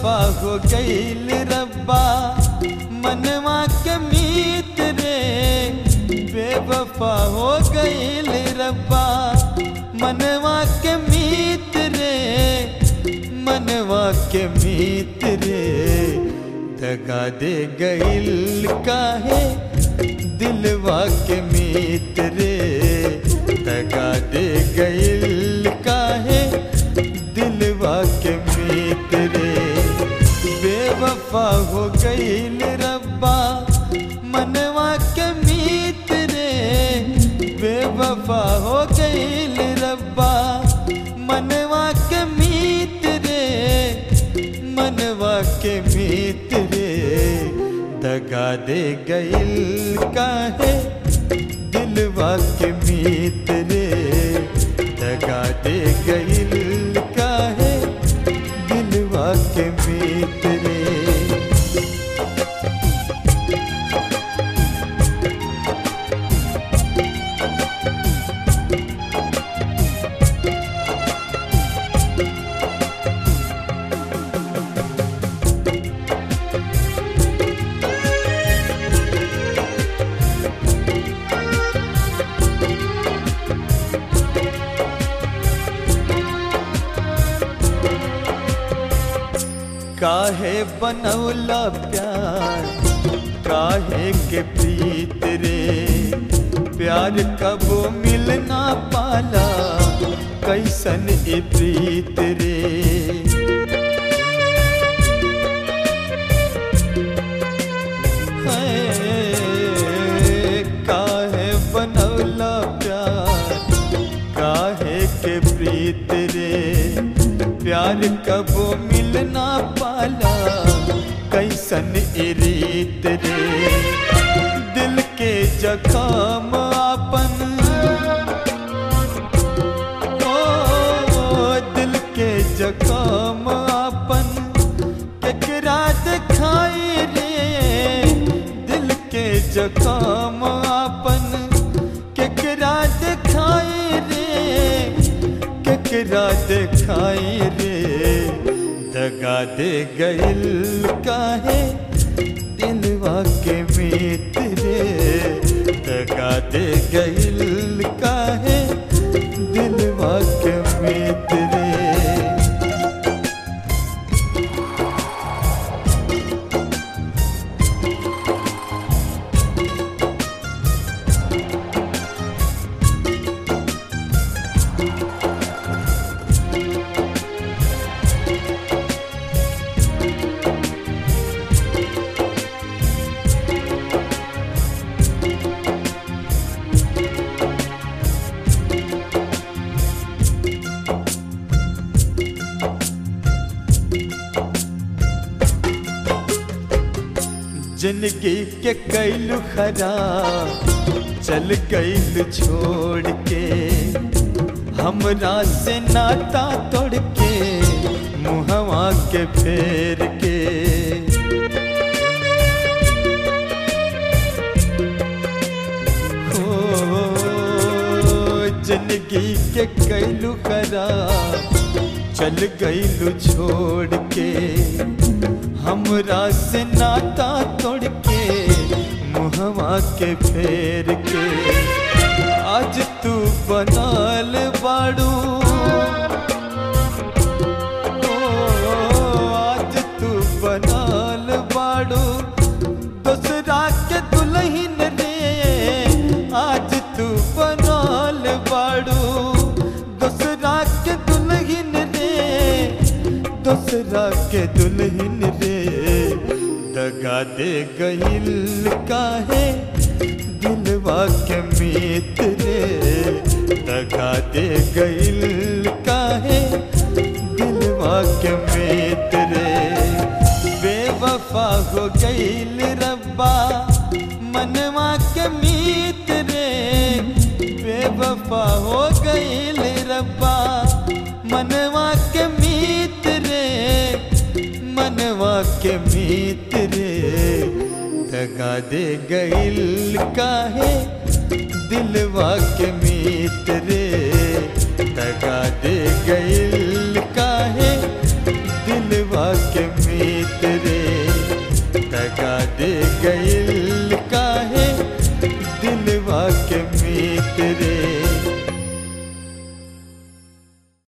बेवफा हो गईल रब्बा मनवा के मीत रे बेवफा हो गईल रब्बा मनवा के मीत रे मनवा के मीत रे दगा दे गईल काहे दिलवा के मीत रे दगा दे गईल काहे दिलवा के मीत रे बेवफा हो गईल रब्बा मनवा के मीत रे बेवफा हो गईल रब्बा मनवा के मीत रे मनवा के मीत रे दगा दे गईल काहे दिलवा के मीत रे दगा दे गईल काहे दिलवा के मीत रे काहे बनौला प्यार काहे के प्रीत रे प्यार कबो मिलना पाला कैसन ए प्रीत रे है, काहे बनौला प्यार काहे के प्रीत रे प्यार कबो मिलना पाला कैसन ए रीत रे दिल के जखाम आपन ओ दिल के जखाम आपन केकरा दिखाई रे दिल के जखाम आपन केकरा दिखाई रे केकरा दिखाई रे दगा दे गईल काहे दिलवा के मीत रे दगा दे गईल काहे दिलवा के मीत रे जिंदगी के कैलू खराब चल गईल छोड़ के हमरा से नाता तोड़ के मुहवा के फेर के हो जिंदगी के कैलू खराब चल गईलू छोड़ के हमरा से नाता तोड़ के मुहवा के फेर के आज तू बनाल बाड़ू ओ, आज तू बनाल बाड़ू दूसरा के दुल्हन रे आज तू बनाल बाड़ू दूसरा के दुल्हन रे दूसरा के दुल्हन रे दगा दे गईल काहे दिलवा के मीत रे दगा दे गईल काहे दिलवा के मीत रे बेवफा हो गईल रब्बा मनवा के मीत रे बेवफा हो गईल रब्बा मनवा के मीत रे मनवा के मीत रे दगा दे गईल काहे दिलवा के मीत रे दगा दे गईल काहे दिलवा दिलवा के मीत रे दगा दे गइल